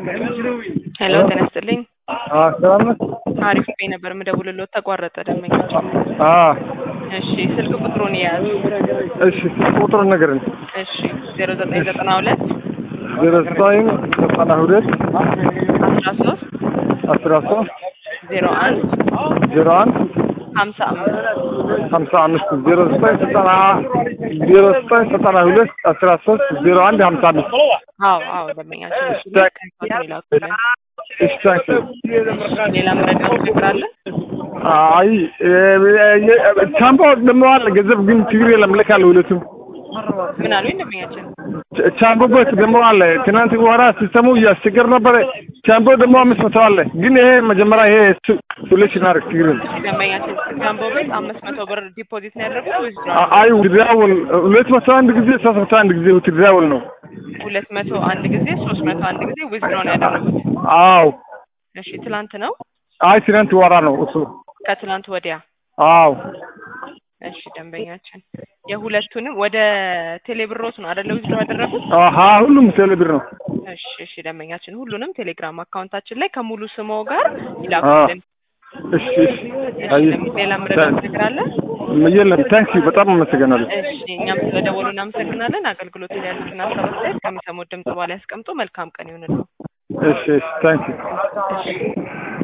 ሄሎ ጤና ይስጥልኝ። ሰላም ነህ? አሪፍ ቤ ነበር የምደውልልዎት ተቋረጠ ደንበኛቸው። አዎ እሺ ስልክ ቁጥሩን የያዙ እሺ ቁጥሩን ንገረኝ። እሺ ዜሮ ዘጠኝ ዘጠና ሁለት ዜሮ ዘጠኝ ዘጠና ሁለት አስራ ሶስት አስራ ሶስት ዜሮ አንድ ዜሮ አንድ ሀምሳ አምስት ሀምሳ አምስት ዜሮ ዘጠኝ ዘጠና ዜሮ ዘጠኝ ዘጠና ሁለት አስራ ሶስት ዜሮ አንድ ሀምሳ አምስት አዎ አዎ ደንበኛቸው እሱ ላይ ከንፈት ይላኩልን። እሺ ታንክ ሌላ መረጃ ነገር አለ? አይ ቻምፓ ደግሞ አለ ገንዘብ ግን ችግር የለም ልካለሁ ሁለቱም ምን አሉኝ ደንበኛችን? ቻምፖ በት ደግሞ አለ ትናንት በኋላ ሲስተሙ እያስቸገር ነበረ ቻምፖ ደግሞ አምስት መቶ አለ ግን ይሄ መጀመሪያ ይሄ ሁለት እናደርግ ችግር የለም ደንበኛችን ጋምቦ ቤት አምስት መቶ ብር ዲፖዚት ነው ያደረጉት ወይስ አ- አይ ውትድራውል ሁለት መቶ አንድ ጊዜ ሶስት መቶ አንድ ጊዜ ውትድራውል ነው ሁለት መቶ አንድ ጊዜ ሶስት መቶ አንድ ጊዜ ዊዝድሮ ነው ያደረጉት? አዎ እሺ ትላንት ነው አይ ትናንት ወራ ነው እሱ ከትላንት ወዲያ አዎ እሺ ደንበኛችን የሁለቱንም ወደ ቴሌብሮት ነው አይደለ ዊዝድሮ ያደረጉት? አሀ ሁሉም ቴሌብር ነው እሺ እሺ ደንበኛችን ሁሉንም ቴሌግራም አካውንታችን ላይ ከሙሉ ስሞ ጋር ይላኩልን። እሺ እሺ እሺ አይ ለሚ- ሌላ ምረዳት ነገር አለ? የለም ታንክ ዩ በጣም አመሰግናለሁ እሺ እኛም ስለደወሉ እናመሰግናለን። አገልግሎት ላይ ያሉትን ሀሳብ አስተያየት ከሚሰሙት ድምጽ በኋላ ያስቀምጡ። መልካም ቀን ይሁንልዎ። እሺ እሺ ታንክ ዩ እሺ